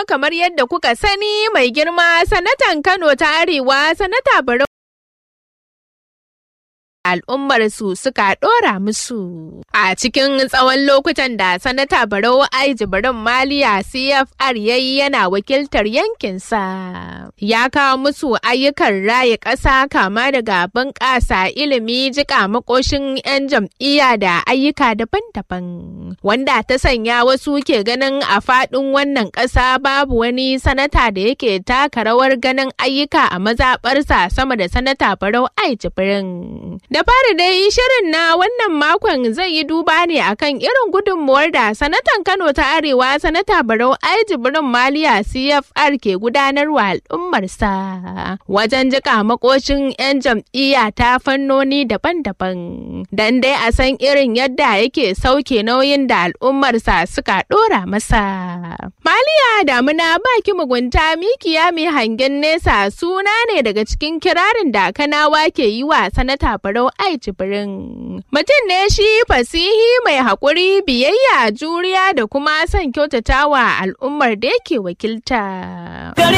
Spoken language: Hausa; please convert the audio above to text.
kamar yadda kuka sani mai girma sanatan Kano ta Arewa sanata Barau al'ummar su suka ɗora musu. A cikin tsawon lokutan da sanata Barau Ai Jibrin Maliya CFR yayi yana wakiltar yankinsa. Ya kawo musu ayyukan raye ƙasa kama daga bunƙasa ilimi jika makoshin 'yan jam'iyya da ayyuka daban-daban. Wanda ta sanya wasu ke ganin a faɗin wannan ƙasa babu wani sanata da yake taka rawar ganin ayyuka a mazaɓarsa sama da sanata Barau Ai Jibrin. Da fari dai shirin na wannan makon zai yi duba ne akan irin gudunmuwar da sanatan Kano ta Arewa sanata Barau Ai Jibrin Maliya CFR ke gudanarwa al'ummarsa wajen jika makoshin 'yan jam'iyya ta fannoni daban-daban. Dan dai a san irin yadda yake sauke nauyin da al'ummarsa suka ɗora masa. Maliya damuna baki mugunta mikiya mai hangen nesa suna ne daga cikin kirarin da kanawa ke yi wa sanata Barau Ai Jibrin. Mutum ne shi fasihi mai haƙuri, biyayya, juriya da kuma son kyautatawa al'ummar da yake wakilta.